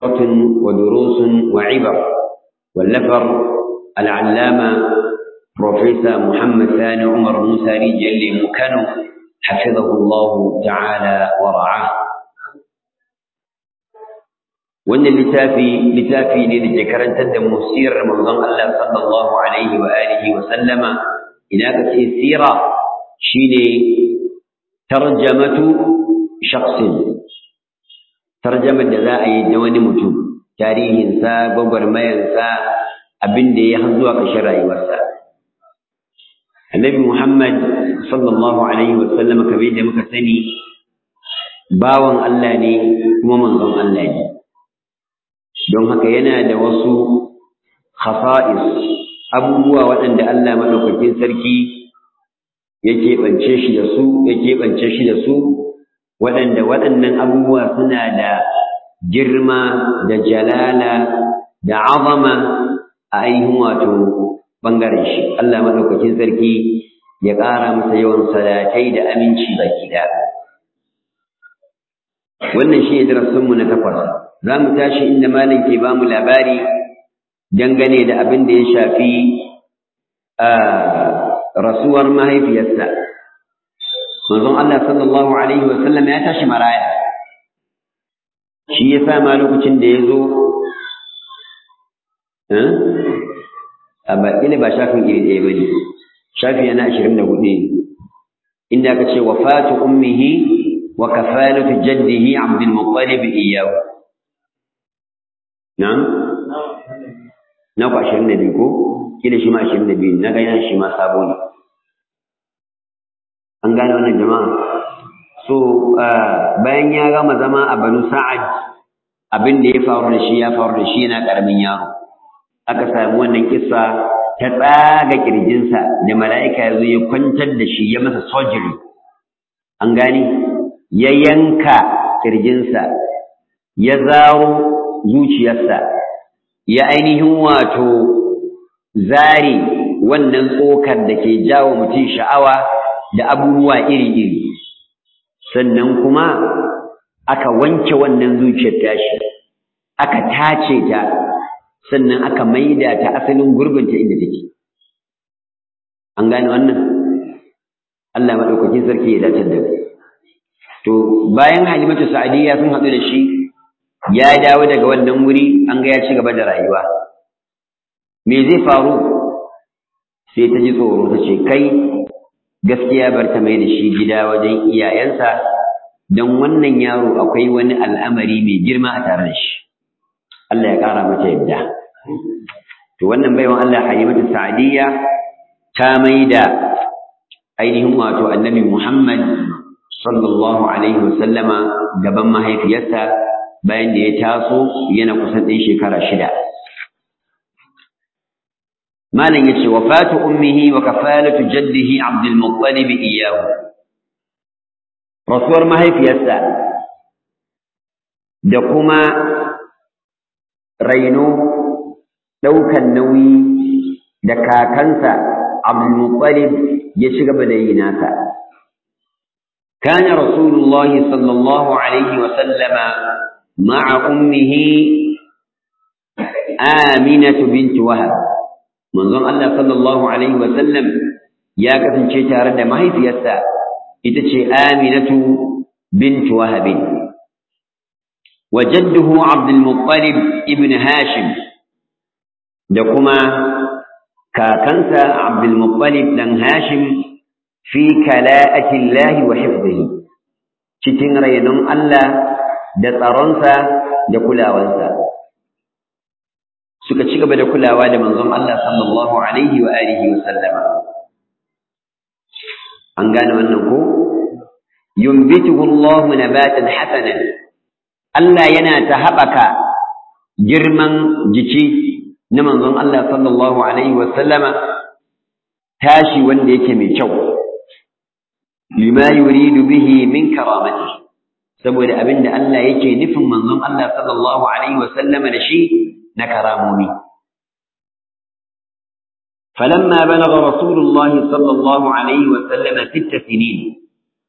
ودروس وعبر واللفر العلامة بروفيسور محمد ثاني عمر موسى رجل مكانه حفظه الله تعالى ورعاه wannan littafi littafi ne da ke karantar da mu sirar manzon Allah sallallahu alaihi wa alihi wa sallama ina ka ce sira shine tarjamatu shakhsin tarjamar da za a yi da wani mutum tarihinsa gwagwarmayarsa abin da ya har zuwa ƙarshen rayuwarsa annabi muhammad sallallahu alaihi wa sallama kamar yadda muka sani bawan Allah ne kuma manzon Allah ne don haka yana da wasu khasa'is abubuwa waɗanda Allah maɗaukakin sarki ya keɓance shi da su ya keɓance shi da su waɗanda waɗannan abubuwa suna da girma da jalala da azama a ainihin wato ɓangaren shi Allah maɗaukakin sarki ya ƙara masa yawan salatai da aminci baki ɗaya wannan shi ne darasinmu na takwas za mu tashi inda malam ke ba mu labari dangane da abin da ya shafi rasuwar mahaifiyarsa manzon Allah sallallahu alaihi wa sallam ya tashi maraya shi ya sa ma lokacin da ya zo a baƙile ba shafin iri ɗaya ba ne shafi yana ashirin da hudu inda aka ce wafatu ummihi wa kafalatu jaddihi abdul muttalib iyyahu Na'am? Na ku ashirin da biyu ko? Kila shi ma ashirin da biyu, na gani shi ma sabo ne. An gane wannan jama'a? So, bayan ya gama zama a Banu Sa'ad, abin da ya faru da shi ya faru da shi yana ƙaramin yaro. Aka sami wannan kissa ta tsaga ƙirjinsa da mala'ika ya zo ya kwantar da shi ya masa surgery. An gane? Ya yanka ƙirjinsa, ya zaro zuciyarsa ya ainihin wato zare wannan tsokar da ke jawo mutum sha'awa da abubuwa iri-iri sannan kuma aka wanke wannan zuciyar tashi aka tace ta sannan aka maida ta asalin gurbinta inda take an gane wannan Allah maɗaukakin sarki ya dace da to bayan halimatu sa'adiyya sun haɗu da shi ya dawo daga wannan wuri an ga ya ci gaba da rayuwa me zai faru sai ta ji tsoro ta ce kai gaskiya bar ta mai da shi gida wajen iyayensa don wannan yaro akwai wani al'amari mai girma a tare da shi Allah ya ƙara mata yadda to wannan baiwan Allah Halimatu Sa'diyya ta mai da ainihin wato Annabi Muhammad sallallahu alaihi wasallama gaban mahaifiyarsa bayan da ya taso yana kusan ɗin shekara shida. Malam ya ce, wafatu ummihi wa kafalatu jaddihi Abdul Muttalib iyahu. Rasuwar mahaifiyarsa da kuma raino ɗaukan nauyi da kakansa Abdul Muttalib ya ci gaba da yi nasa. كان رسول الله صلى الله عليه وسلم مع أمه آمنة بنت وهب منظم الله صلى الله عليه وسلم يا كفن شيء تارد ما هي في الساعة إتشي آمنة بنت وهب وجده عبد المطلب ابن هاشم دكما كاكنسا عبد المطلب بن هاشم في كلاءة الله وحفظه cikin rainon Allah da tsaronsa da kulawansa suka ci gaba da kulawa da manzon Allah sallallahu alaihi wa alihi wa sallama an gane wannan ko yumbituhu Allah nabatan hasanan Allah yana ta haɓaka girman jiki na manzon Allah sallallahu alaihi wa sallama tashi wanda yake mai kyau lima yuridu bihi min karamatihi saboda abinda Allah yake nufin manzon Allah sallallahu alaihi wa sallama da shi na karamomi فلما بلغ رسول الله صلى الله عليه وسلم ست سنين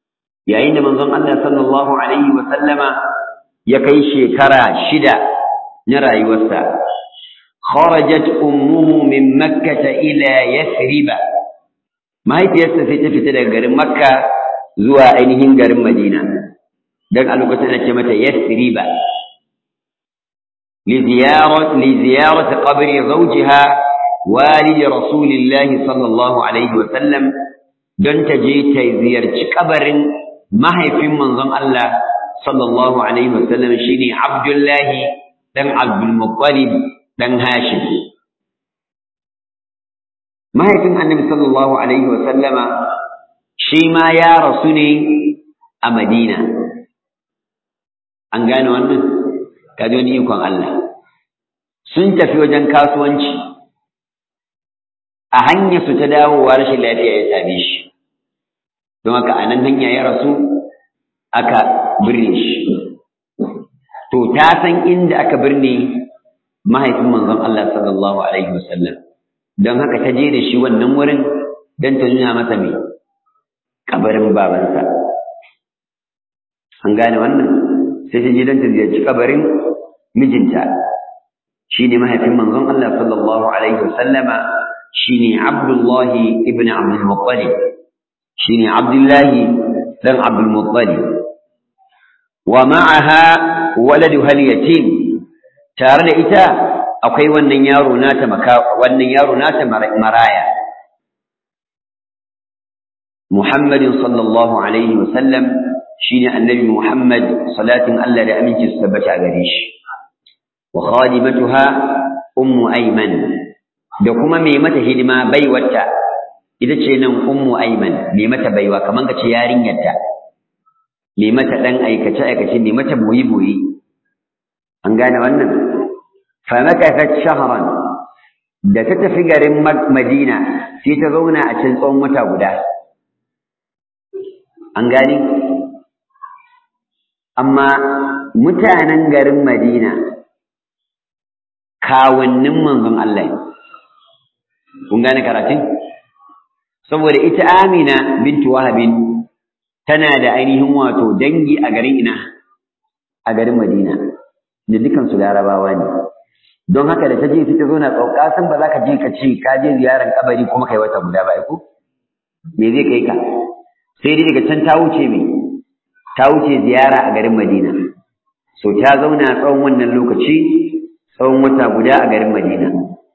yayin da manzon Allah sallallahu alaihi wa sallama ya kai shekara shida na rayuwarsa kharajat ummuhu min makkah ila yathrib mahaifiyarsa sai ta fita daga garin makka zuwa ainihin garin madina dan a lokacin da ce mata yathrib li ziyarat li ziyarat qabri zawjiha walid rasulillah sallallahu alaihi wa sallam don ta je ta ziyarci kabarin mahaifin manzon Allah sallallahu alaihi wa sallam shine Abdullahi dan Abdul Muttalib dan Hashim mahaifin Annabi sallallahu alaihi wa sallama shi ma ya rasu ne a Madina an gane wannan kaji wani ikon Allah sun tafi wajen kasuwanci a hanyar su ta dawowa rashin lafiya ya same shi don haka a nan hanya ya rasu aka birne shi to ta san inda aka birne mahaifin manzon Allah sallallahu alaihi wasallam don haka ta je da shi wannan wurin don ta nuna masa me kabarin babansa an gane wannan sai ta je don ta ziyarci kabarin mijinta shine mahaifin manzon Allah sallallahu alaihi wasallama shine Abdullahi ibn Abdul Muttalib shine Abdullahi dan Abdul Muttalib wa ma'aha waladuha al-yatim tare da ita akwai wannan yaro nata maka wannan yaro nata maraya Muhammadin sallallahu alaihi wa sallam shine annabi Muhammad salatin Allah da aminci su tabbata gare shi wa khadimatuha ummu ayman da kuma mai mata hidima baiwarta ita ce nan ummu ayman mai mata baiwa kaman ka ce yarinyarta mai mata dan aikace aikace mai mata boyi boyi an gane wannan fa makathat shahran da ta tafi garin Madina sai ta zauna a cikin tsawon wata guda an gani amma mutanen garin Madina kawunnin manzon Allah ne kun gane karatun saboda ita Amina bintu Wahabin tana da ainihin wato dangi a garin ina a garin Madina da dukan su Larabawa ne don haka da ta je ta zo na tsauka san ba za ka je ka ce ka je ziyarar kabari kuma kai wata guda ba ko me zai kai ka sai dai daga can ta wuce me ta wuce ziyara a garin Madina so ta zauna tsawon wannan lokaci tsawon wata guda a garin Madina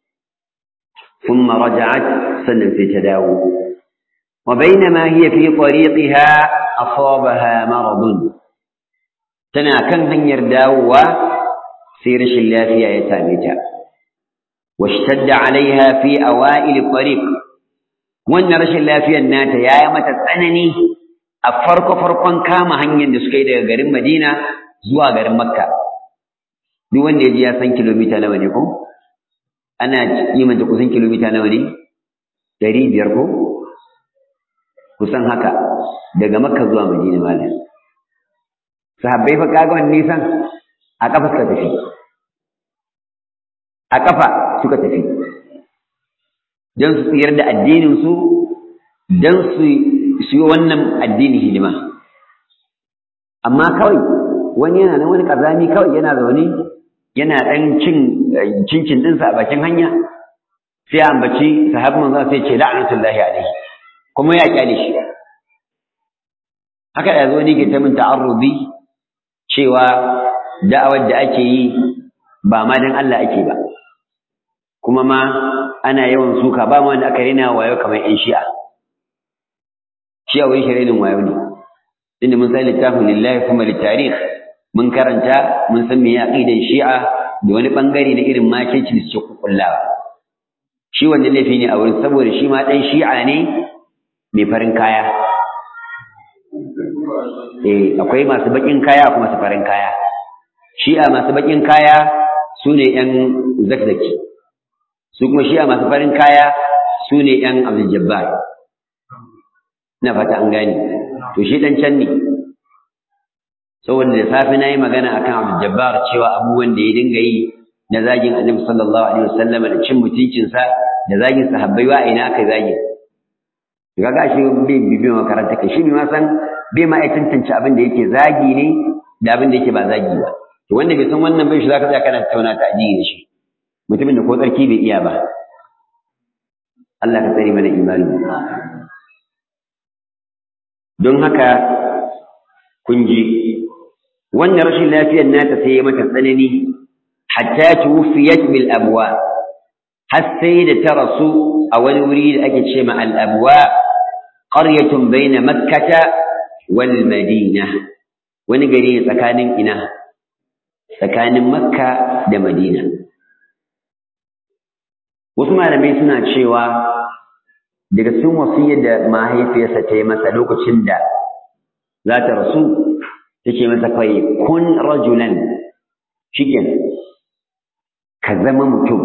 ثم رجعت سنن في تداو وبينما هي في طريقها أصابها مرض تنا كان هنير داوة سيرش الله فيها يتامتا واشتد عليها في أوائل الطريق وأن رش الله فيها النات يا يمت تسأنني أفرق فرقا كام هنير دسكيدة غير مدينة زوا غير مكة duk wanda ya ji ya san kilomita nawa ne ko ana kimanta kusan kilomita nawa ne ɗari biyar ko kusan haka daga makka zuwa madina malam sahabbai fa kaga wannan nisan a kafa suka tafi a kafa suka tafi don su tsayar da addinin su don su yi wannan addini hidima amma kawai wani yana nan wani kazami kawai yana zaune yana ɗan cin cincin ɗinsa a bakin hanya sai a ambaci sahabin manzo sai ce la'natullahi alaihi kuma ya kyale shi haka da zo ne ke ta min ta'arrubi cewa da'awar da ake yi ba ma dan Allah ake ba kuma ma ana yawan suka ba ma wanda aka rena wayo kamar yan shi'a shi'a wai shi renin wayo ne inda mun san littafin lillahi kuma littarikh mun karanta mun san me aqidan shi'a da wani bangare na irin makirci da suke kukullawa shi wanda laifi ne a wurin saboda shi ma dan shi'a ne mai farin kaya eh akwai masu bakin kaya kuma masu farin kaya shi'a masu bakin kaya su ne yan zakzaki su kuma shi'a masu farin kaya su ne yan abdul jabbar ina fata an gane to shi dan can ne saboda da safe na yi magana akan Abdul Jabbar cewa abubuwan da ya dinga yi na zagin Annabi sallallahu alaihi wasallam da cin mutuncinsa da zagin sahabbai wa ina kai zagin kaga shi bai bibiyan makaranta kai shi ma san bai ma ya tantance abin da yake zagi ne da abin da yake ba zagi ba to wanda bai san wannan bai shi zaka tsaya kana tattauna ta addini da shi mutumin da ko tsarki bai iya ba Allah ka tsare mana imani don haka kun ji wannan rashin lafiyar nata sai ya mata tsanani hatta tuwfiyat bil abwa har sai da ta rasu a wani wuri da ake ce ma al abwa qaryatun baina makkata wal madina wani gari ne tsakanin ina tsakanin makka da madina wasu malamai suna cewa daga cikin wasiyar da mahaifiyarsa ta yi masa lokacin da za ta rasu ta ce masa kai kun rajulan shiken ka zama mutum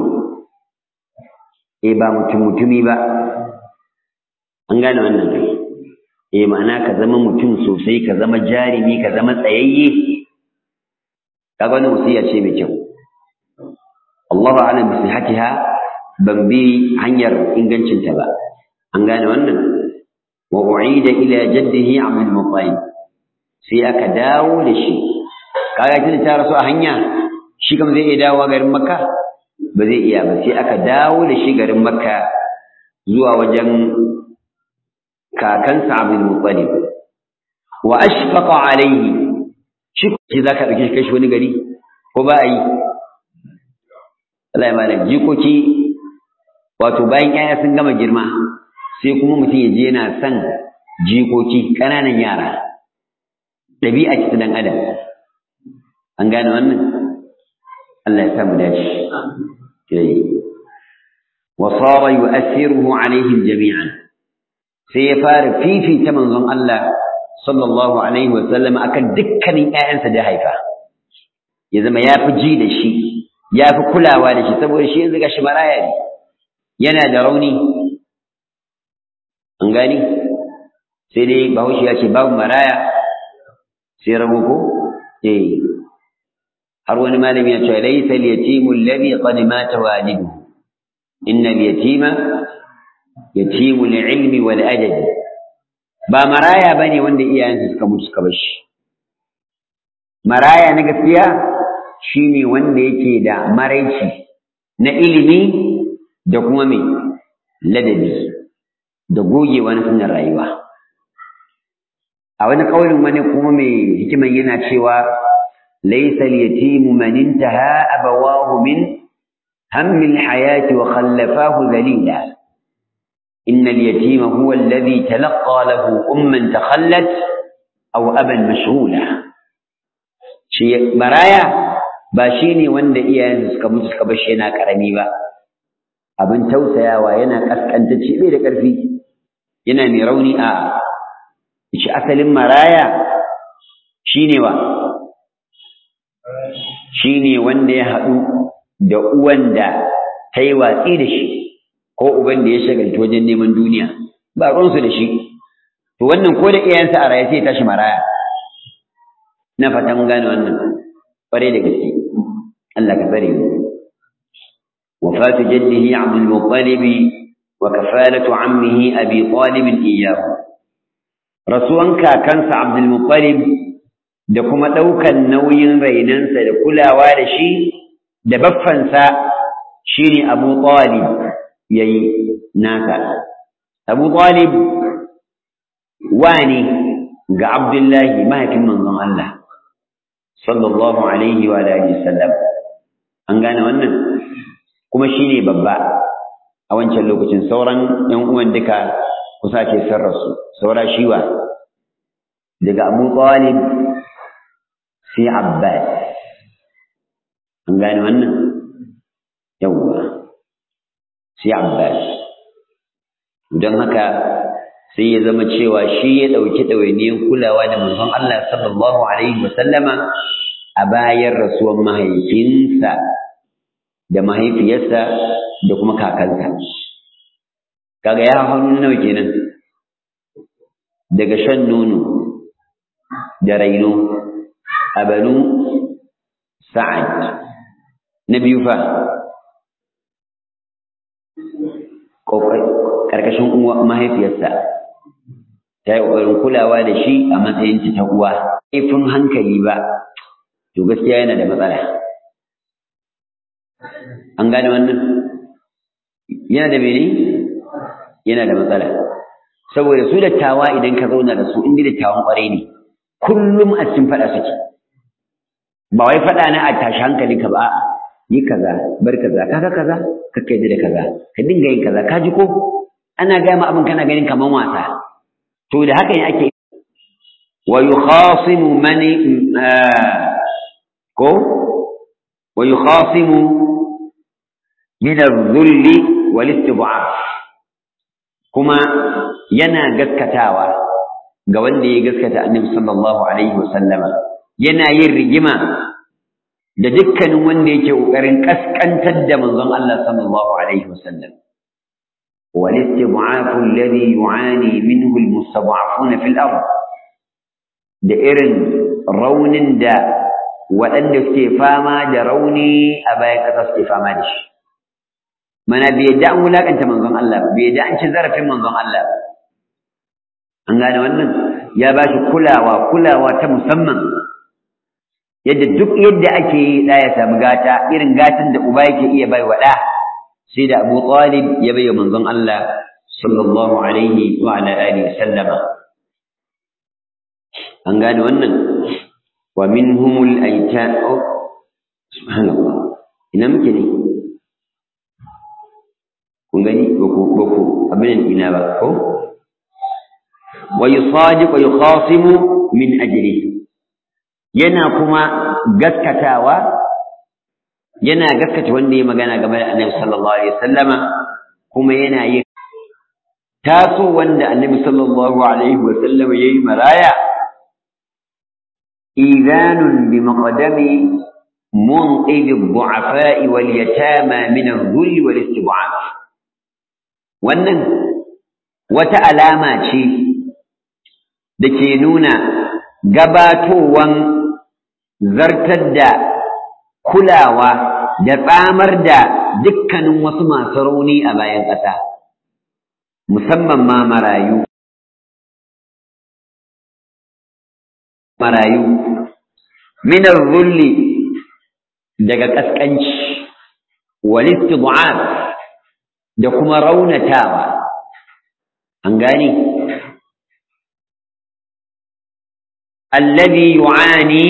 eh ba mutum mutumi ba an gane wannan kai eh ma'ana ka zama mutum sosai ka zama jarimi ka zama tsayayye kaga wannan wasiya ce mai kyau Allahu a'lam bi sihhatiha ban bi hanyar ingancinta ba an gane wannan wa u'ida ila jaddihi Abdul Muttalib sai aka dawo da shi kaga kin ta rasu a hanya shi kam zai iya dawowa garin Makka ba zai iya ba sai aka dawo da shi garin Makka zuwa wajen kakansa Abdul Muttalib wa ashfaqa alayhi shi ce zaka dauke shi kai shi wani gari ko ba a yi Allah ya mana jikoki wato bayan ƴaƴa sun gama girma sai kuma mutum ya je yana son jikoki ƙananan yara ɗabi'a ce ta dan adam an gane wannan Allah ya sa mu dace wa sara yu'athiruhu alaihim jami'an sai ya fara fifita manzon Allah sallallahu alaihi wa sallam akan dukkanin ƴaƴansa da haifa ya zama ya fi ji da shi ya fi kulawa da shi saboda shi yanzu gashi maraya ne yana da rauni an gani sai dai bahaushe ya ce babu maraya sai rago ko eh har wani malami ya ce laysa al-yatimu alladhi qad mata waliduhu inna al-yatima yatimu al-ilmi wal adabi ba maraya bane wanda iyayensa suka mutu suka bar shi maraya na gaskiya shine wanda yake da maraici na ilimi da kuma mai ladabi da gogewa na sunan rayuwa a wani kaulin wani kuma mai hikiman yana cewa laysa al-yatimu man intaha abawahu min hammi al-hayati wa khallafahu dhalila إن اليتيم هو الذي تلقى له أما تخلت أو أبا مشغولا شيء برايا باشيني وند إياه suka mutu suka bar shi yana karami ba abin tausayawa yana kaskantacce bai da ƙarfi yana mai rauni a shi asalin maraya shine wa shine wanda ya haɗu da uwan da ta yi watsi da shi ko uban da ya shagalta wajen neman duniya ba ruwansu da shi to wannan ko da iyayensa a raye sai ya tashi maraya na fatan gane wannan ƙwarai da gaske Allah ka tsare mu وفاة جده عبد المطلب وكفالة عمه أبي طالب إياه رسولا كانس عبد المطلب da kuma ɗaukan nauyin rainansa da kulawa da shi da baffansa shi ne Abu Talib ya yi nasa. Abu Talib wani ga Abdullahi mahaifin manzon Allah, sallallahu Alaihi wa sallam. An gane wannan? kuma shi ne babba a wancan lokacin sauran ‘yan uwan duka kusa ke sarrasu saura shiwa daga abu talib sai abbas an gane wannan yawwa sai abbas don haka sai ya zama cewa shi ya ɗauki ɗawainiyar kulawa da manzon Allah sallallahu alaihi wasallama a bayan rasuwan mahaifinsa da mahaifiyarsa da kuma kakansa kaga ya hannu nawa kenan daga shan nono da raino a banu sa'ad na biyu fa ƙarƙashin uwa mahaifiyarsa ta yi ƙoƙarin kulawa da shi a matsayin ta uwa. Laifin hankali ba, to gaskiya yana da matsala an gane wannan yana da mene yana da matsala saboda su dattawa idan ka zauna da su inda dattawan kwarai ne kullum a cikin faɗa suke ba wai faɗa na a tashi hankali ka ba a'a yi kaza bar kaza kaga kaza ka kai da kaza ka dinga yin kaza ka ji ko ana gaya ma abin kana ganin kaman wasa to da haka ne ake wa yukhasimu man ko wa yukhasimu min adh-dhulli wal istib'af kuma yana gaskatawa ga wanda ya gaskata annabi sallallahu alaihi wasallama yana yin rigima da dukkanin wanda yake kokarin kaskantar da manzon Allah sallallahu alaihi wasallam wal istib'afu alladhi yu'ani minhu almustad'afuna fil ard da irin raunin da waɗanda suke fama da rauni a bayan ƙasa suke fama da shi mana bai yadda an wulakanta manzon Allah ba bai yadda an ci zarafin manzon Allah ba an gane wannan ya ba shi kulawa kulawa ta musamman yadda duk yadda ake yi ɗa ya samu gata irin gatan da uba yake iya bai wa ɗa sai da Abu Talib ya bai wa manzon Allah sallallahu alaihi wa ala alihi sallama an gane wannan wa minhumul aita subhanallah ina muke ne kun gani ba ku ba ku abin ina ba ko wa yusadiq wa yukhasimu min ajlihi yana kuma gaskatawa yana gaskata wanda ya magana game da Annabi sallallahu alaihi wasallama kuma yana yin taso wanda Annabi sallallahu alaihi wasallama yayi maraya إذان بمقدم منقذ الضعفاء واليتامى من الذل والاستضعاف wannan wata alama ce da ke nuna gabatowan zartar da kulawa da tsamar da dukkanin wasu masu rauni a bayan ƙasa musamman ma marayu marayu minar zulli daga ƙasƙanci wal istid'af da kuma raunatawa an gane alladhi yu'ani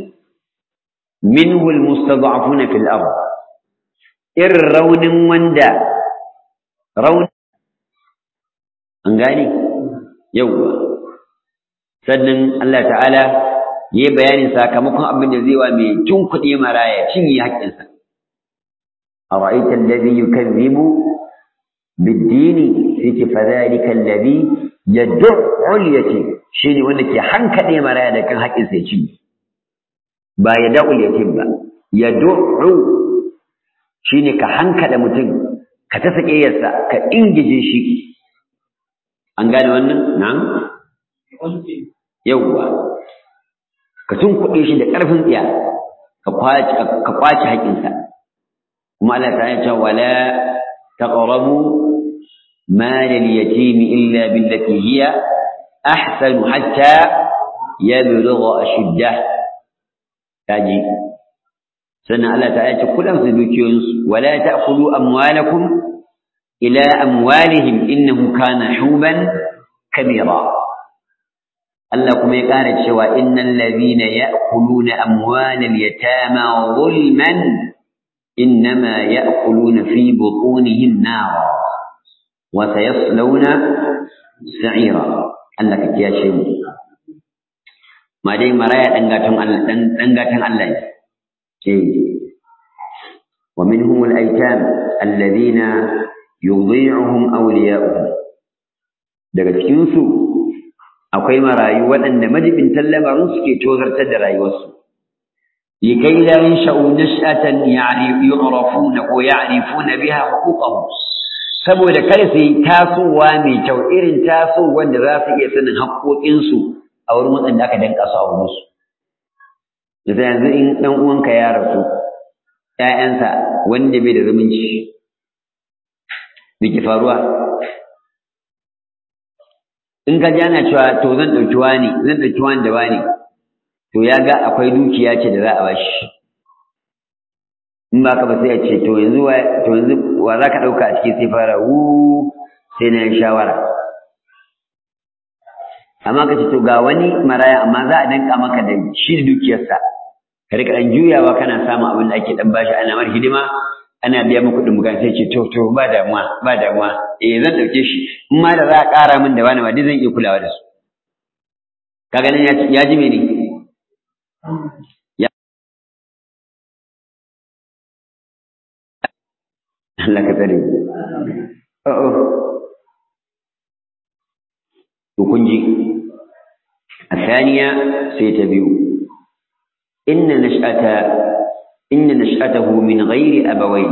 minhu almustad'afuna fil ard ir raunin wanda raun an gane yawa sannan Allah ta'ala yi bayanin sakamakon abin da zai wa mai tun kuɗi maraya cinye haƙƙinsa a ra'aitar da zai yi kan zibu biddini sai ce fa zalika allazi yad'u yatim shine wanda ke hankaɗe maraya da kan haƙƙinsa ya cinye ba ya da'u yatim ba yad'u shine ka hankaɗe mutum ka ta sake yarsa ka ingije shi an gane wannan na'am yauwa ka tunkuɗe shi da ƙarfin tsiya ka kwace haƙƙinsa kuma Allah ta ce wala taqrabu mal al-yatim illa billati hiya ahsan hatta yablugha ashuddah kaji sannan Allah ta ce kula su dukiyoyinsu wala ta'kulu amwalakum ila amwalihim innahu kana huban kabira Allah kuma ya ƙara cewa innal ladhina ya'kuluna amwalal yatama zulman innama ya'kuluna fi butunihim nara wa sayaslawna sa'ira Allah ka kiyashe mu ma dai maraya dan gatan Allah dan dan gatan Allah ne eh wa minhum al-aytam alladhina yudhi'uhum awliya'uhum daga cikin su akwai marayu waɗanda majibintan lamarin suke tozartar da rayuwarsu likai la yansha'u nash'atan yu'rafuna ko ya'rifuna biha huquqahum saboda kada su yi tasowa mai kyau irin tasowar da za su iya sanin haƙoƙinsu a wurin waɗanda aka danka su a wurinsu da yanzu in ɗan uwanka ya rasu ‘ya'yansa wanda bai da zumunci me ke faruwa in ka ji ana cewa to zan ɗauki wani zan ɗauki wani da wani to ya ga akwai dukiya ce da za a bashi in ba ka ba sai ya ce to yanzu wa to yanzu wa za ka ɗauka a cikin sai fara wu sai na yi shawara amma ka ce to ga wani maraya amma za a danka maka da shi da dukiyarsa ka rika ɗan juyawa kana samun abin da ake ɗan bashi ana mar hidima ana biya muku kuɗin bukan sai ce to to ba damuwa ba damuwa eh zan ɗauke shi in ma da za a ƙara min da wani ma duk zan iya kulawa da su kaga nan ya ji mene Allah ka tsare oh to kun ji الثانية سيتبيو إن نشأة إن نشأته من غير أبوين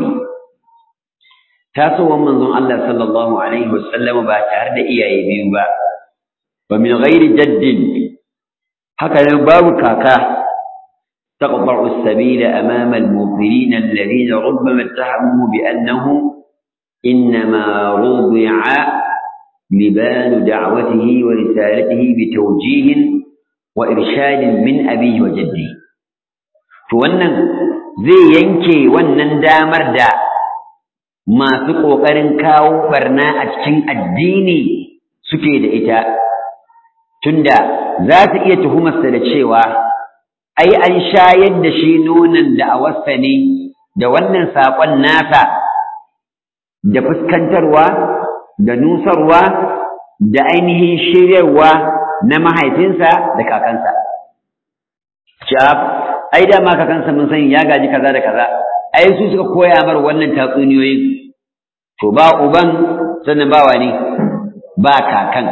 تاسو منظم الله صلى الله عليه وسلم باتار da iyaye biyu ba wa min ghairi jaddin haka nan babu kaka تقطع السبيل أمام الموقرين الذين ربما اتهموا بأنه إنما رضع لبان دعوته ورسالته بتوجيه وإرشاد من أبيه وجده فوانا زي ينكي وانا دامر دا ما سقو قرن كاو برنا أتشن الديني سكيد إتا تندا ذات إيه تهم السلتشيوه ai an shayar da shi nonon da a wasa ne da wannan saƙon nasa da fuskantarwa da nusarwa da ainihin shiryarwa na mahaifinsa da kakansa. Shaf, ai dama kakansa mun sani ya gaji kaza da kaza, ai su suka koya mar wannan tatsuniyoyin. To ba uban sannan ba wani ba kakan.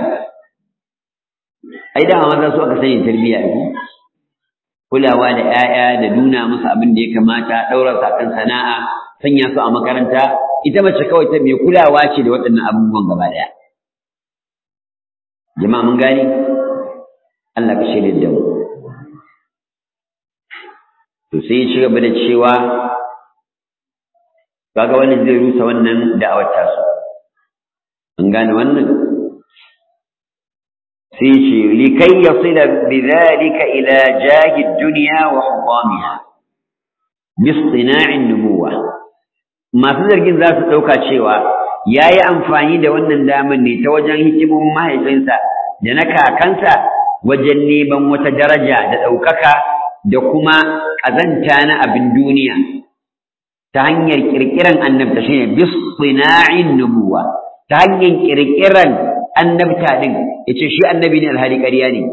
Ai dama maza su aka sani tarbiyya ne. kulawa da ‘ya'ya da nuna musu abin da ya kamata ɗaura su kan sana'a sanya su a makaranta ita mace kawai ta mai kulawa ce da waɗannan abubuwan gaba ɗaya jama'a mun gani Allah ka shirya da mu to sai ya ci gaba da cewa kaga wannan zai rusa wannan da'awar tasu an gane wannan sai ce likai yasila bidhalika ila jahi dunya wa hudamiha bistina'in nubuwa masu zargin za su ɗauka cewa ya yi amfani da wannan damar ne ta wajen hikimomin mahaifinsa da na kakansa wajen neman wata daraja da ɗaukaka da kuma ƙazanta na abin duniya ta hanyar ƙirƙiran annabta shi ne bistina'in nubuwa ta hanyar ƙirƙiran annabta din yace shi annabi ne alhali ƙarya ne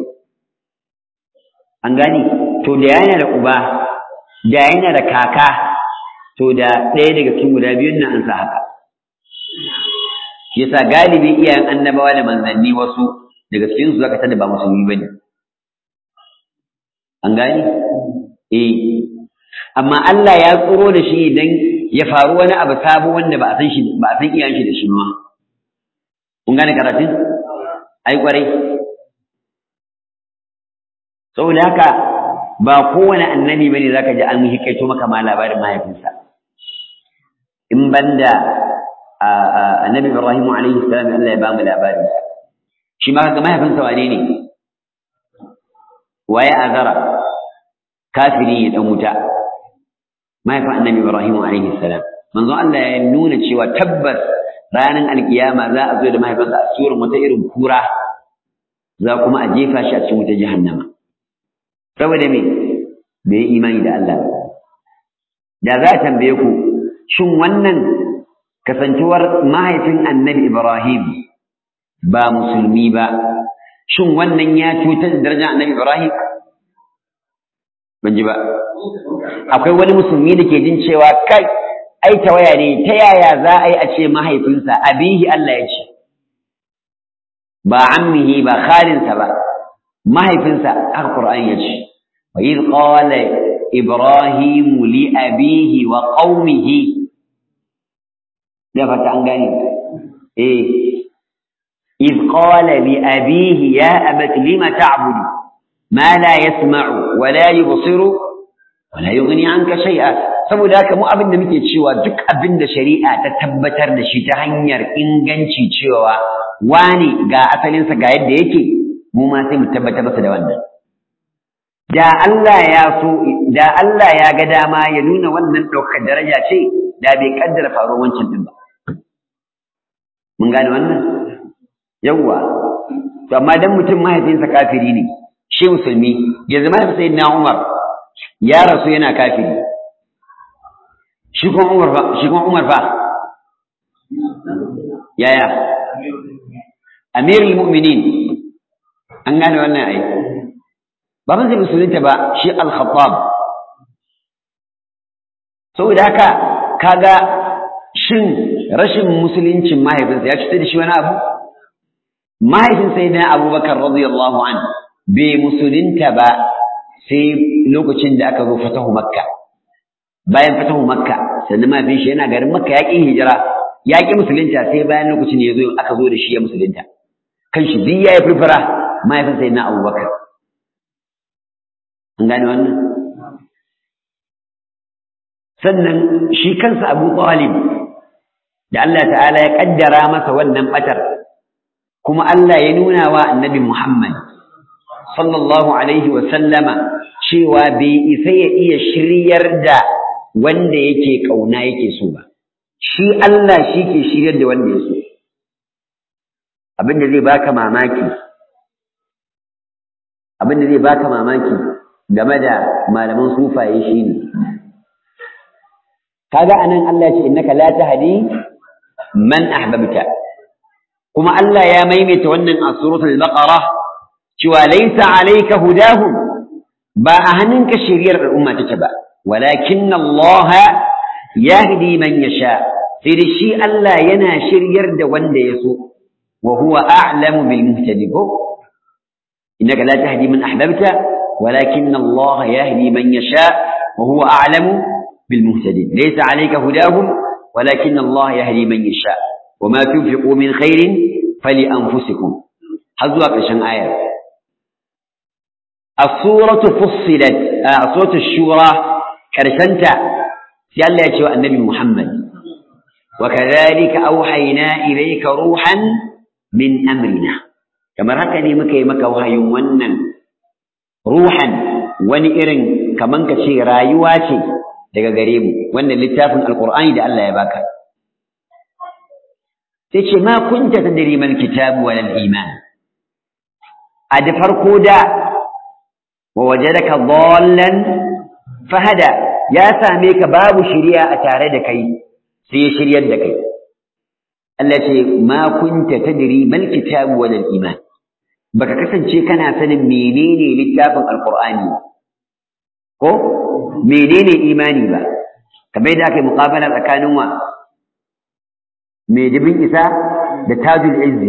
an gani to da yana da uba da yana da kaka to da ɗaya daga cikin guda biyun nan an sa haka shi yasa galibi iyayen annabawa da manzanni wasu daga cikin su zaka tada ba musulmi bane an gani eh amma Allah ya tsoro da shi idan ya faru wani abu sabo wanda ba a san shi ba a san iyayen shi da shi ma kun gane karatun ai kwarai saboda haka ba kowane annabi bane zaka ji an hikaito maka ma labarin mahaifinsa in banda annabi Ibrahim alaihi salam Allah ya ba mu labarin shi ma kaga mahaifinsa wane ne waye azara kafiri ya dan wuta mahaifin annabi Ibrahim alaihi salam manzon Allah ya nuna cewa tabbas ranar alkiyama za a zo da mahaifinsa a surar wata irin kura za kuma a jefa shi a cikin wuta jahannama saboda me bai yi imani da Allah da za a tambaye ku shin wannan kasancewar mahaifin annabi Ibrahim ba musulmi ba shin wannan ya cutar da darajar annabi Ibrahim ban ji ba akwai wani musulmi da ke jin cewa kai ai tawaya ne ta yaya za a yi a ce mahaifinsa abihi Allah ya ce ba ammihi ba khalinsa ba mahaifinsa aka Qur'ani ya ce wa idh qala ibrahim li abihi wa qaumihi da fata an gane eh idh qala li abihi ya abati lima ta'budu ma la yasma'u wa la yubsiru wa la yughni anka shay'a saboda haka mu abin da muke cewa duk abin da shari'a ta tabbatar da shi ta hanyar inganci cewa wani ga asalinsa ga yadda yake mu ma sai mu tabbatar masa da wannan da Allah ya so da Allah ya ga dama ya nuna wannan ɗaukar daraja ce da bai kaddara faruwar wancan din ba mun gane wannan yawwa to amma dan mutum mahaifinsa kafiri ne shi musulmi yanzu mahaifin sayyidina Umar ya rasu yana kafiri shi kuma Umar fa shi kuma Umar fa yaya amirul mu'minin an gane wannan ai baban zai musulunta ba shi al-khattab saboda haka kaga shin rashin musuluncin mahaifinsa ya cutar da shi wani abu mahaifin sayyidina abubakar radiyallahu an bai musulunta ba sai lokacin da aka zo fatahu makka bayan fatahu makka sannan mahaifin shi yana garin makka ya ƙi hijira ya ƙi musulunta sai bayan lokacin da ya zo aka zo da shi ya musulunta kan shi duk ya yi firfira mahaifin sayyidina abubakar an gane wannan sannan shi kansa abu talib da Allah ta'ala ya kaddara masa wannan batar kuma Allah ya nuna wa annabi Muhammad sallallahu alaihi wa sallama cewa bai isa ya iya shiryar da wanda yake kauna yake so ba shi Allah shi ke shiryar da wanda ya so abinda zai baka mamaki abinda zai baka mamaki game da malaman sufaye shine kaga anan Allah ya ce innaka la tahdi man ahbabta kuma Allah ya maimaita wannan a suratul baqara cewa laysa alayka hudahum ba a hannunka shiriyar al'umma take ba walakin Allah yahdi man yasha sai da shi Allah yana shiryar da wanda ya so wa huwa a'lamu bil muhtadin innaka la tahdi man ahbabta walakin Allah yahdi man yasha wa huwa a'lamu bil muhtadin laysa alayka hudahum ولكن الله يهدي من يشاء وما تنفقوا من خير فلأنفسكم حظوا قشن آية الصورة فصلت آه صورة الشورى كرسنتا سيال الله النبي محمد وكذلك أوحينا إليك روحا من أمرنا كما ركني مكي مكا وهي ونن روحا ونئرن كمان كشي رايواتي daga gare mu wannan littafin alqur'ani da Allah ya baka sai ce ma kunta tadri mal kitab wal iman a da farko da wa wajadaka dhallan fahada ya same ka babu shiriya a tare da kai sai ya shiryar da kai Allah ce ma kunta tadri mal kitab wal iman baka kasance kana sanin menene littafin alqur'ani ko menene imani ba kamar yadda aka yi muqabala tsakanin wa mai dubin isa da tajul izzi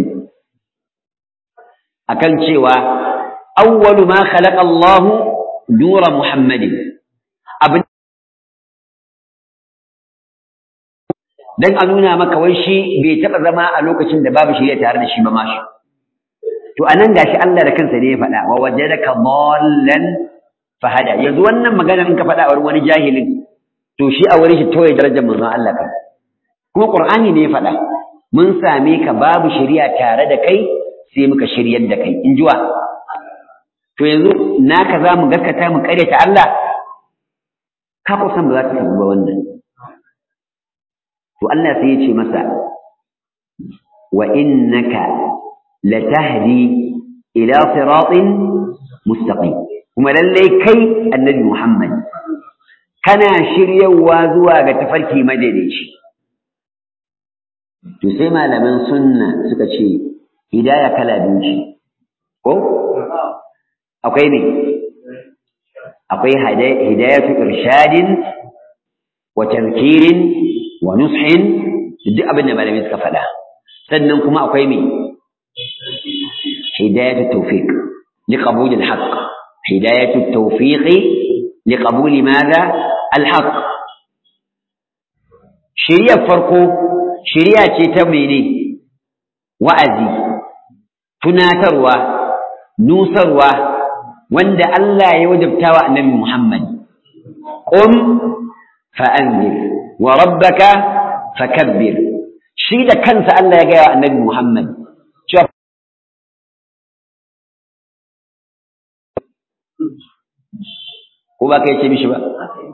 akan cewa awwalu ma khalaqa Allahu nura Muhammadin abin dan a nuna maka wai shi bai taɓa zama a lokacin da babu shirya tare da shi ba mashi to anan gashi Allah da kansa ne ya faɗa wa wajadaka dhallan fahada yanzu wannan magana in ka faɗa a wani jahilin to shi a wurin shi toye darajar manzon Allah kan kuma Qur'ani ne ya faɗa mun same ka babu shari'a tare da kai sai muka shiryar da kai in jiwa to yanzu naka za mu gaskata mu ta Allah ka kusan ba za ta samu ba wannan to Allah sai ya ce masa wa innaka latahdi ila siratin mustaqim kuma lallai kai annabi Muhammad kana shiryawa zuwa ga tafarki madaidaici to sai malaman sunna suka ce hidaya kala biyu ce ko akwai ne akwai hidayatu irshadin wa tazkirin wa nushin duk abin da malamai suka faɗa sannan kuma akwai me hidayatu tawfiq liqabul alhaq hidayatu tawfiq liqabul madha alhaq shiriyar farko shiriya ce ta mene wa'azi tunatarwa nusarwa wanda Allah ya wajabta wa annabi Muhammad qum fa'anzir wa rabbaka fakabbir shi da kansa Allah ya gaya wa annabi Muhammad cewa ko ba kai ce mishi ba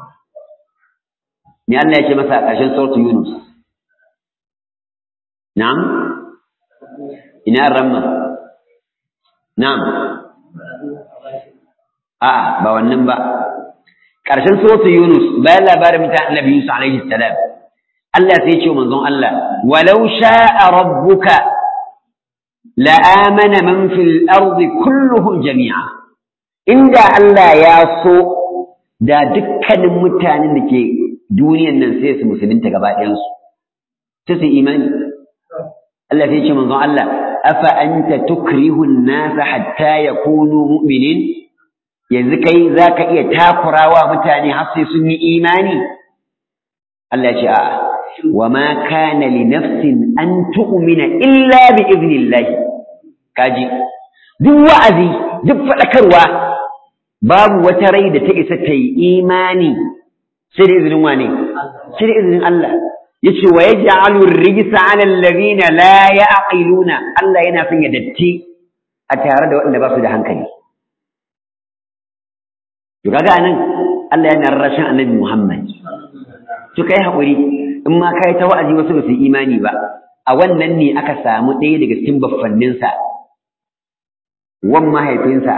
me Allah ya ce masa a ƙarshen suratul Yunus na'am ina ramma na'am a'a ba wannan ba ƙarshen suratul Yunus bayan labarin mutanen Annabi Yusuf alaihi salam Allah sai ya ce manzon Allah walau sha'a rabbuka la amana man fil ardi kulluhum jami'a inda Allah ya so da dukkanin mutanen da ke duniyan nan sai su musulunta gaba ɗayan su sai su imani Allah sai ya ce manzon Allah afa anta tukrihu an-nas hatta yakunu mu'minin yanzu kai zaka iya takurawa mutane har sai sun yi imani Allah ya ce a'a وما كان لنفس أن تؤمن إلا بإذن الله كاجي duk wa'azi duk faɗakarwa babu wata rai da ta isa ta yi imani sai da izinin wane sai da izinin Allah yace wa yaj'alu ar-rijsa 'ala alladhina la ya'qiluna Allah yana son ya datti a tare da waɗanda ba su da hankali to kaga anan Allah yana rashin annabi Muhammad to kai haƙuri in ma kai ta wa'azi wasu ba su imani ba a wannan ne aka samu ɗaya daga cikin baffanninsa wan mahaifinsa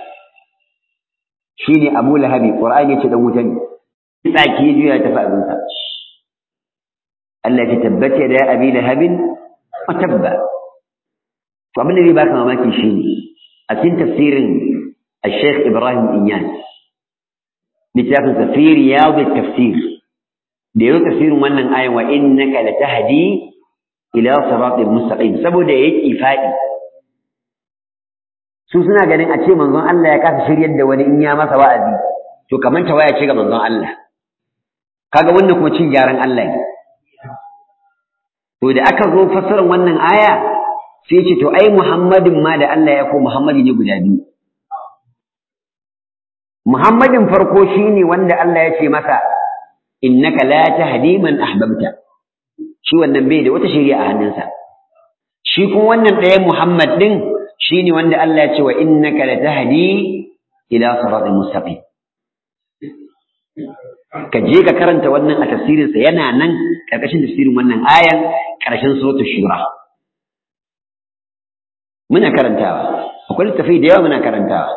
shine Abu Lahabi Qur'ani yace dan wuta ne tsaki juya ta abinsa Allah ya tabbata da Abi Lahabin wa tabba to abin da zai baka mamaki shine a cikin tafsirin Al-Sheikh Ibrahim Inyas littafin tafsir Riyad tafsir da yau tafsirin wannan ayan wa innaka latahdi ila siratin mustaqim saboda yake fadi su suna ganin a ce manzon Allah ya kasa shiryar da wani in ya masa wa'azi to kamar waya ce ga manzon Allah kaga wannan kuma cin gyaran Allah ne to da aka zo fassarar wannan aya sai ce to ai Muhammadin ma da Allah ya ko Muhammadi ne guda biyu Muhammadin farko shine wanda Allah ya ce masa innaka la tahdi man ahbabta shi wannan bai da wata shari'a a hannunsa shi kuma wannan ɗaya Muhammad din shine wanda Allah ya ce wa innaka la tahdi ila siratin mustaqim ka je ka karanta wannan a tafsirin sa yana nan karkashin tafsirin wannan ayan karshen suratul shura muna karantawa akwai littafi da yawa muna karantawa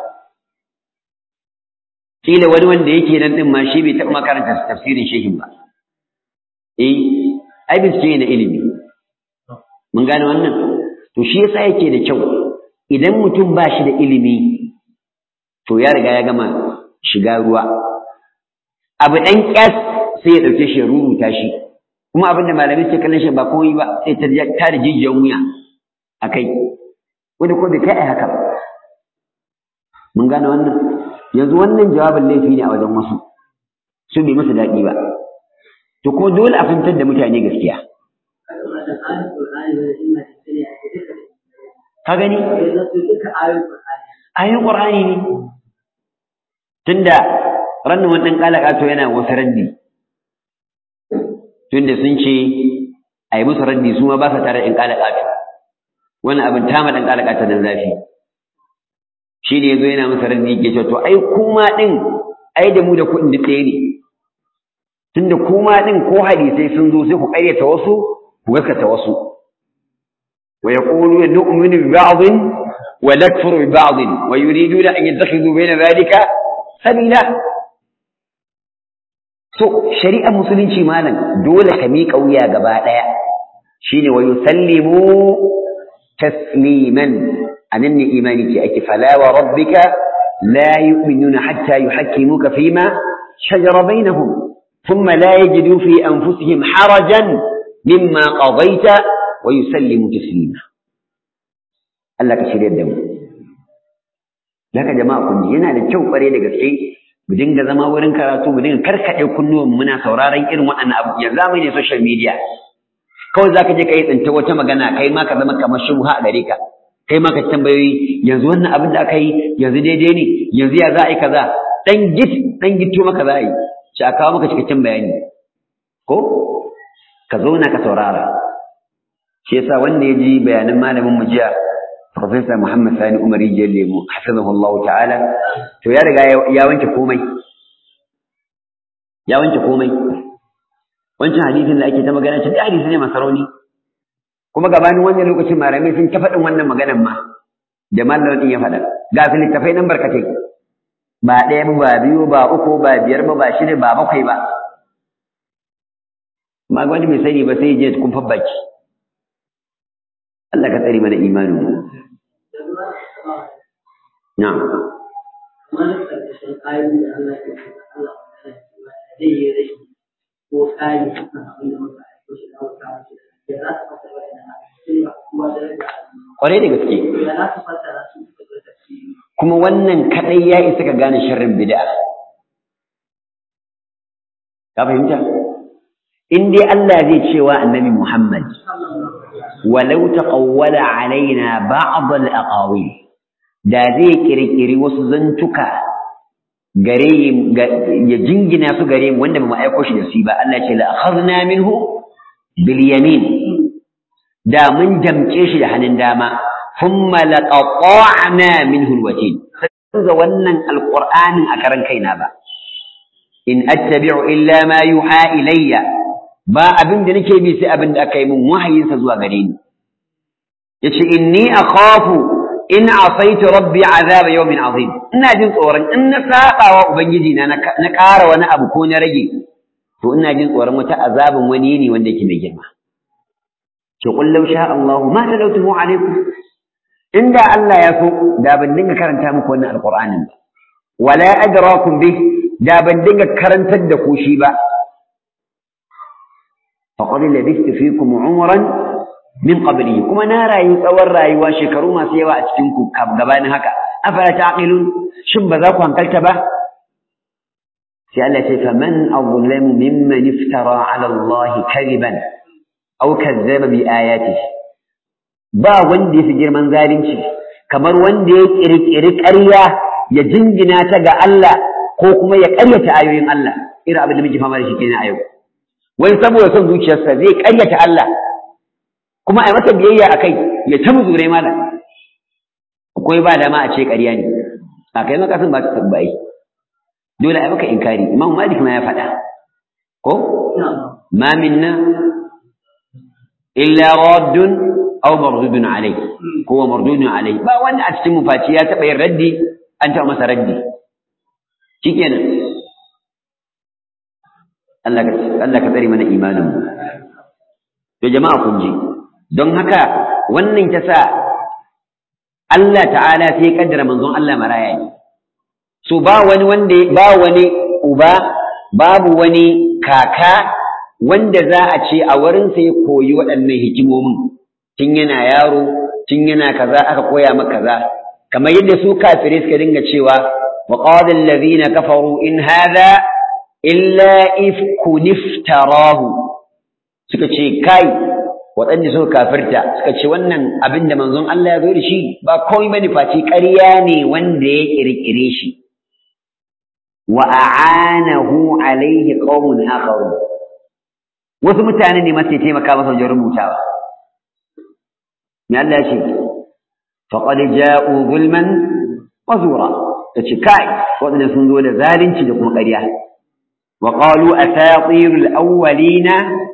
kila wani wanda yake nan din ma shi bai taɓa makaranta tafsirin shehin ba eh ai bincike na ilimi mun gane wannan to shi yasa yake da kyau idan mutum ba shi da ilimi to ya riga ya gama shiga ruwa abu ɗan ƙyas sai ya ɗauke shi ya rubuta shi kuma abin da malamai suke kallon shi ba komai ba sai ta da jijiyar wuya a kai wanda ko bai kai a haka mun gane wannan yanzu wannan jawabin laifi ne a wajen wasu su bai musu daɗi ba to ko dole a fahimtar da mutane gaskiya ka gani ayoyin ƙur'ani ne tunda rannan wani ɗan ƙalaƙato yana wasu raddi tunda sun ce a yi musu raddi su ma ba sa tare da ɗan ƙalaƙato wani abin tama ɗan ƙalaƙato nan zafi shi ne ya zo yana masa raddi ke cewa to ai kuma ɗin ai da mu da kuɗin duk ɗaya ne tunda kuma ɗin ko hadisai sun zo sai ku ƙaryata wasu ku gaskata wasu wa yaquluna nu'minu bi ba'dhin wa nakfuru bi ba'dhin wa yuriduna an yattakhidhu bayna dhalika sabila so shari'ar musulunci malam dole ka miƙa wuya gaba ɗaya shine wa yusallimu tasliman anan ne imani ce ake fala wa rabbika la yu'minuna hatta yuhakkimuka fima shajara bainahum thumma la yajidu fi anfusihim harajan mimma qadaita wa yusallimu taslima Allah ka shirya da mu Daga jama'a kun ji yana da kyau kware da gaske mu dinga zama wurin karatu mu dinga karkaɗe kunnuwan muna sauraron irin waɗannan abu yanzu mu ne social media kawai zaka je kai tsinta wata magana kai ma ka zama kamar shubha a gare ka kai ma ka tambayoyi yanzu wannan abin da aka yi yanzu daidai ne yanzu ya za a yi kaza dan git dan gito maka za a yi shi a kawo maka cikakken bayani ko ka zauna ka saurara shi yasa wanda ya ji bayanan malamin mu jiya Profesa Muhammad Sani Umar Rijiyar Lemu, hafizahullahu ta'ala, to ya riga ya wanke komai. ya wanke komai wancan hadisin da ake ta magana ce hadisi ne masarauni kuma gabanin wannan lokacin malamai sun ta faɗin wannan maganan ma da malamin din ya faɗa ga littafai nan barkatai ba ɗaya ba ba biyu ba uku ba biyar ba ba shida ba bakwai ba ma wani bai sani ba sai je kun baki Allah ka tsare mana imanin mu na'am wani ƙarƙashin ayoyi da Allah ya ce Allah zai yi rashi ko tsari a kan abin da muka aiko shi da wuta wace da za su fasa wa ina sai ba kuma da rage kwarai da gaske da za su fasa su da tafsiri kuma wannan kadai ya isa ka gane sharrin bid'a ka fahimta in dai Allah zai cewa annabi Muhammad walau taqawwala alaina ba'd al-aqawil da zai kirkiri wasu zantuka gare ya jingina su gare mu wanda ba mu aiko shi da su ba Allah ce la akhadna minhu bil yamin da mun damke shi da hannun dama thumma laqata'na minhu alwatin sai wannan alqur'anin a karan kaina ba in attabi'u illa ma yuha ilayya ba abin da nake bi sai abin da aka yi min wahayin sa zuwa gare ni yace inni akhafu in asaitu rabbi azaba yawmin azim ina jin tsoron in na saba wa ubangiji na na ƙara wani abu ko na rage to ina jin tsoron wata azabin wani ne wanda yake mai girma ki qul law sha Allah ma talawtuhu alaikum inda Allah ya so da ban dinga karanta muku wannan alqur'anin ba wala adrakum bih da ban dinga karantar da ku shi ba faqad labistu fikum umran min qablihi kuma na rayu tsawon rayuwa shekaru masu yawa a cikin ku gabanin haka afala taqilun shin ba za ku hankalta ba sai Allah ce fa man azlamu mimman iftara ala Allah kadiban aw kazzaba bi ayatihi ba wanda yafi girman zalunci kamar wanda ya kirkiri ƙarya ya jingina ta ga Allah ko kuma ya ƙaryata ayoyin Allah irin abin da muke fama da shi kenan a yau wai saboda son zuciyarsa zai ƙaryata Allah kuma a masa biyayya a kai ya ta muzure mala akwai ba dama a ce ƙarya ne a kai makasin ba ta tabbai dole a maka inkari imam malik ma ya faɗa ko ma minna illa raddun aw mardudun alai ko wa mardudun alai ba wanda a cikin mufaci ya taɓa yin raddi an taɓa masa raddi shikenan Allah ka Allah ka tsare mana imanin mu to jama'a kun ji don haka wannan ta sa Allah ta'ala sai ya kaddara manzon Allah maraya ne so ba wani wanda ba wani uba babu wani kaka wanda za a ce a wurin sa ya koyi waɗannan hikimomin tun yana yaro tun yana kaza aka koya maka kaza kamar yadda su kafirai suka dinga cewa wa qala allazina kafaru in hadha illa ifkun iftarahu suka ce kai waɗanda suka kafirta suka ce wannan abin da manzon Allah ya zo da shi ba komai bane face ƙarya ne wanda ya ƙirƙire shi wa a'anahu alaihi qaumun akharu wasu mutane ne masu taimaka masa wajen rubutawa me Allah ya ce faqad ja'u zulman wa zura tace kai waɗanda sun zo da zalunci da kuma ƙarya wa qalu asatirul awwalina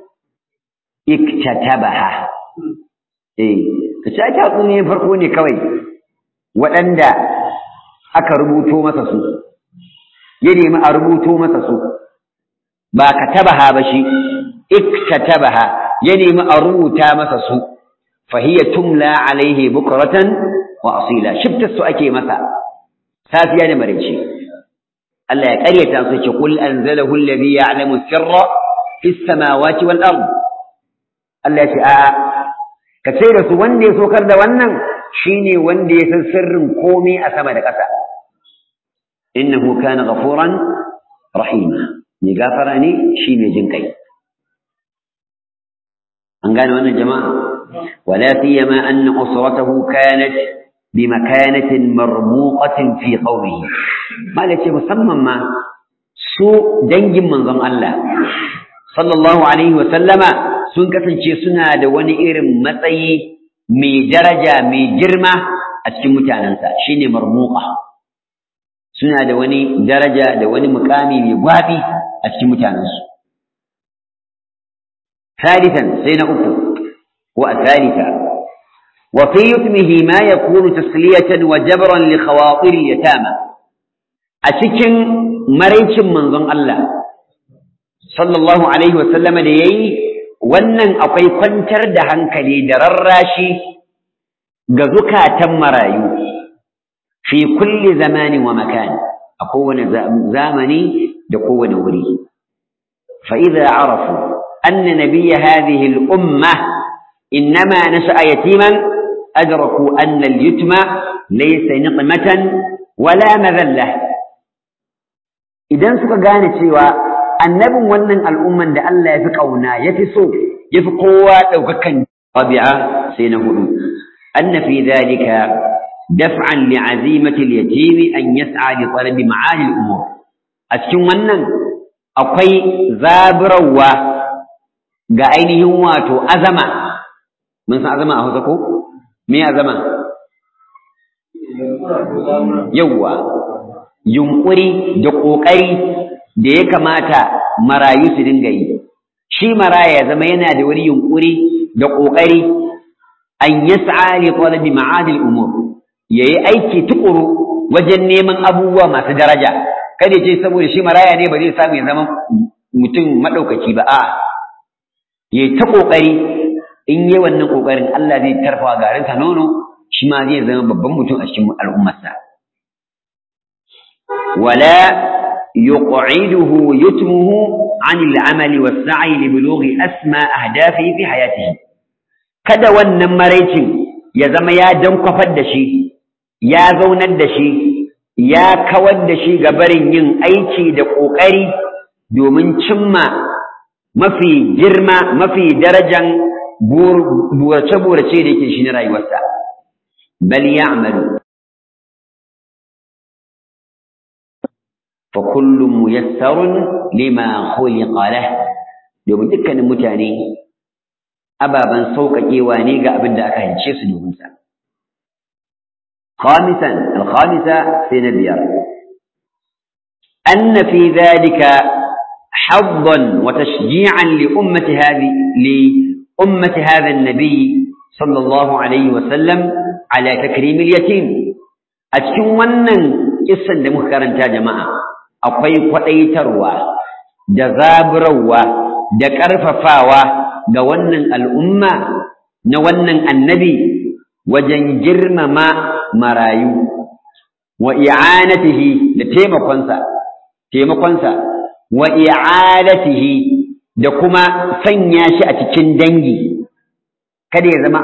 iktatabaha eh kace ake ne farko ne kawai waɗanda aka rubuto masa su ya nemi a rubuto masa su ba katabaha ba shi iktatabaha ya nemi a rubuta masa su fahiya tumla alaihi bukratan wa asila shifta su ake masa safiya da maraice Allah ya ƙaryata su ce qul anzalahu alladhi ya'lamu sirra fis samawati wal ard Allah ya ce a'a ka ce da su wanda ya sokar da wannan shine wanda ya san sirrin komai a sama da ƙasa innahu kana ghafuran rahima mai gafara ne shi mai jin kai an gane wannan jama'a wala siyama anna usratahu kanat bimakanatin marmuqatin fi qawmihi malace musamman ma su dangin manzon Allah sallallahu alaihi wa sallama sun kasance suna da wani irin matsayi mai daraja mai girma a cikin mutanensa shine marmuqa suna da wani daraja da wani mukami mai gwabi a a cikin mutanensu ثالثا سين أكو والثالثة وفي يتمه ما يكون تسلية وجبرا لخواطر اليتامى أتكن مريش منظم الله صلى الله عليه وسلم ليي wannan akwai kwantar da hankali da rarrashi ga zukatan marayu fi kulli zamanin wa makan a kowane zamani da kowane wuri fa idza arafu anna nabiyya hadhihi al umma إنما نشأ يتيما أدركوا أن اليتم ليس نقمة ولا مذلة idan suka gane cewa annabin wannan al'umman da Allah ya fi ƙauna ya fi so ya fi kowa ɗaukakan rabi'a sai na hudu anna fi dhalika daf'an li'azimati al-yatim an yas'a li talabi ma'ali al-umur a cikin wannan akwai zaburawa ga ainihin wato azama mun san azama a Hausa ko me azama yawwa yunkuri da kokari da ya kamata marayu su dinga yi shi maraya ya zama yana da wani yunkuri da kokari an yas'a li talabi ma'ad al-umur yayi aiki tukuru wajen neman abubuwa masu daraja kada ce saboda shi maraya ne ba zai samu ya zama mutum madaukaki ba a'a yayi ta kokari in yi wannan ƙoƙarin Allah zai tarfa garinsa nono shi ma zai zama babban mutum a cikin al'ummarsa. Wala yuq'iduhu yutmuhu an al'amali was-sa'i li bulughi asma ahdafi fi hayatihi kada wannan maraicin ya zama ya dankwafar da shi ya zaunar da shi ya kawar da shi ga barin yin aiki da ƙoƙari domin cimma mafi girma mafi darajan burace-burace da yake shi na rayuwarsa bal ya'malu fa kullum muyassarun lima khuliqa lah domin dukkanin mutane ababan sauƙaƙewa ne ga abin da aka hance su domin sa خامسا الخامسة سنبير أن في ذلك حظا وتشجيعا لأمة هذه أمة هذا النبي صلى الله عليه وسلم على تكريم اليتيم أتكون ونن قصة دمكرن جماعة أقوي قطي تروى جذاب روى دكرف فاوى دونن الأمة نونن النبي وجنجر ما مرايو وإعانته لتيمقنسا تيمقنسا وإعادته da kuma sanya shi a cikin dangi kada ya zama